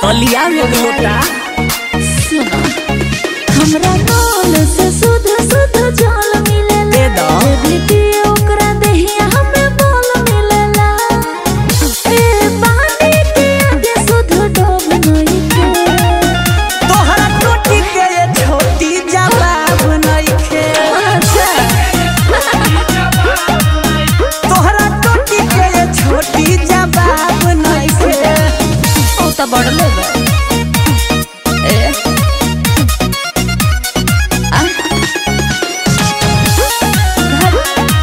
तलिया में एक लोटा सुनो हमरा नल से शुद्ध शुद्ध जल मिलेला दे दो। जे भी पिए ओकरा देहिया हमें बोल मिलेला ए पानी के आगे शुद्ध डोब नहीं के तोहरा टोटी के ये छोटी जवाब नइखे अच्छा तोहरा टोटी के ये छोटी जवाब नइखे ओ त बड़ले बा ए आ घर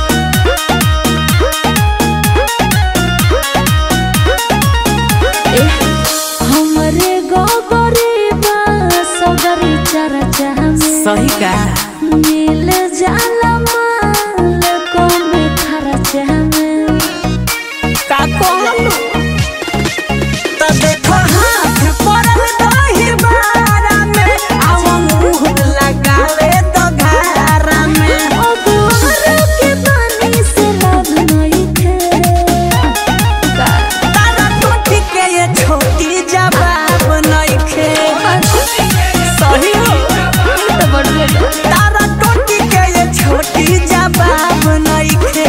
ए हमरे गोगरी बा सगरी चरचा में सही का मिल जाला माल कम खर्चा में का कहलू त देखो हाथ पड़ल दही बारा में आवा मुंह लगावे तो घारा में ओ दुआर के पानी से लाभ नहीं थे का तारा टोटी के ये छोटी जवाब नइखे सही हो तो बड़ले बा तारा टोटी के ये छोटी जवाब नइखे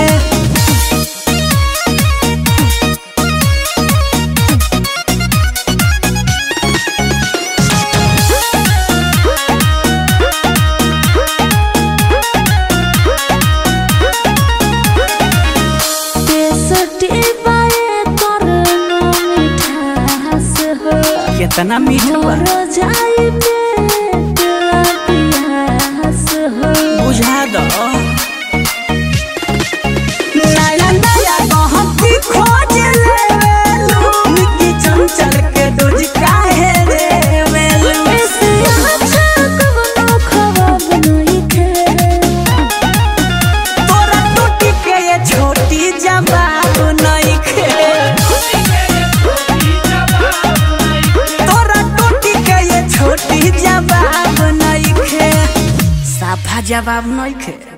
तेसठी बाए करना मिठास हो कितना मीठा बा मोर जाई पेट पियास हो बुझा दो नया नया गहकी खोज लेवेलू मिट्टी चंचल के डोज काहे देवेलू ऐसे अच्छा कवनो खवाब नहीं थे तोरा टोटी के ये छोटी जवाब नइखे तोरा टोटी के ये छोटी जवाब नइखे साफा जवाब नइखे